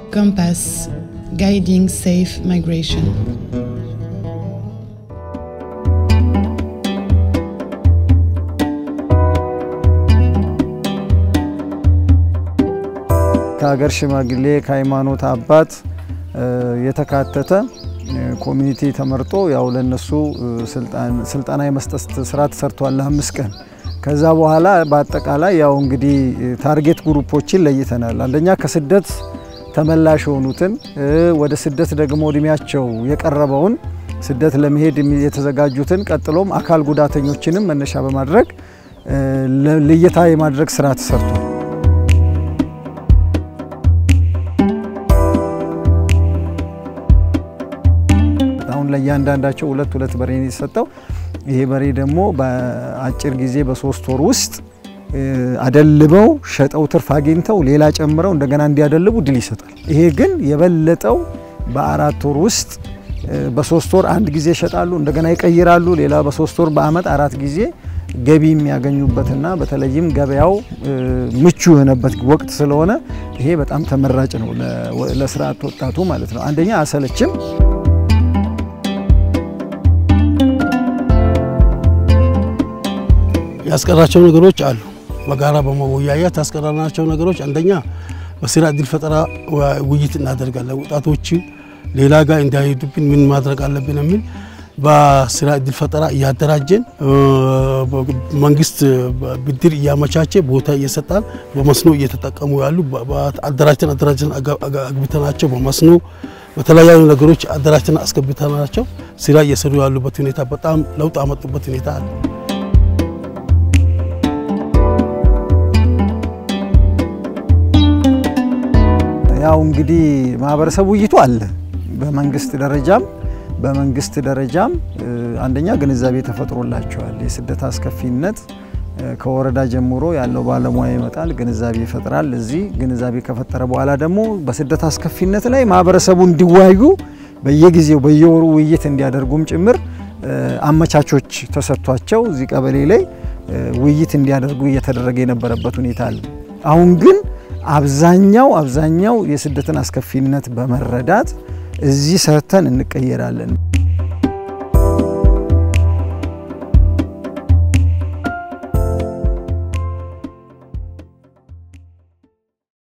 Compass Guiding Safe Migration. ከሀገር ሽማግሌ ከሃይማኖት አባት የተካተተ ኮሚኒቲ ተመርጦ ያው ለነሱ ስልጠና የመስጠት ስራ ተሰርቷል ለአምስት ቀን። ከዛ በኋላ በአጠቃላይ ያው እንግዲህ ታርጌት ግሩፖችን ለይተናል። አንደኛ ከስደት ተመላሽ የሆኑትን ወደ ስደት ደግሞ እድሜያቸው የቀረበውን ስደት ለመሄድ የተዘጋጁትን ቀጥሎም አካል ጉዳተኞችንም መነሻ በማድረግ ልየታ የማድረግ ስራ ተሰርቷል። አሁን ለእያንዳንዳቸው ሁለት ሁለት በሬ ነው የተሰጠው። ይሄ በሬ ደግሞ በአጭር ጊዜ በሶስት ወር ውስጥ አደልበው ሸጠው ትርፍ አግኝተው ሌላ ጨምረው እንደገና እንዲያደልቡ ድል ይሰጣል። ይሄ ግን የበለጠው በአራት ወር ውስጥ በሶስት ወር አንድ ጊዜ ይሸጣሉ፣ እንደገና ይቀይራሉ። ሌላ በሶስት ወር በአመት አራት ጊዜ ገቢ የሚያገኙበትና በተለይም ገበያው ምቹ የሆነበት ወቅት ስለሆነ ይሄ በጣም ተመራጭ ነው ለስራ አጥ ወጣቱ ማለት ነው። አንደኛ አሰለችም ያስቀራቸው ነገሮች አሉ። በጋራ በመወያየት ያስቀራናቸው ነገሮች አንደኛ በስራ እድል ፈጠራ ውይይት እናደርጋለን። ወጣቶች ሌላ ጋር እንዳይሄዱብን ምን ማድረግ አለብን የሚል በስራ እድል ፈጠራ እያደራጀን መንግስት ብድር እያመቻቸ ቦታ እየሰጣን በመስኖ እየተጠቀሙ ያሉ አደራጅተን አደራጅተን አግብተናቸው በመስኖ በተለያዩ ነገሮች አደራጅተን አስገብተናቸው ስራ እየሰሩ ያሉበት ሁኔታ በጣም ለውጥ አመጡበት ሁኔታ አለ። ያው እንግዲህ ማህበረሰብ ውይይቱ አለ። በመንግስት ደረጃም በመንግስት ደረጃም አንደኛ ግንዛቤ ተፈጥሮላቸዋል። የስደት አስከፊነት ከወረዳ ጀምሮ ያለው ባለሙያ ይመጣል፣ ግንዛቤ ይፈጥራል። እዚህ ግንዛቤ ከፈጠረ በኋላ ደግሞ በስደት አስከፊነት ላይ ማህበረሰቡ እንዲወያዩ በየጊዜው በየወሩ ውይይት እንዲያደርጉም ጭምር አመቻቾች ተሰጥቷቸው እዚህ ቀበሌ ላይ ውይይት እንዲያደርጉ እየተደረገ የነበረበት ሁኔታ አለ። አሁን ግን አብዛኛው አብዛኛው የስደትን አስከፊነት በመረዳት እዚህ ሰርተን እንቀየራለን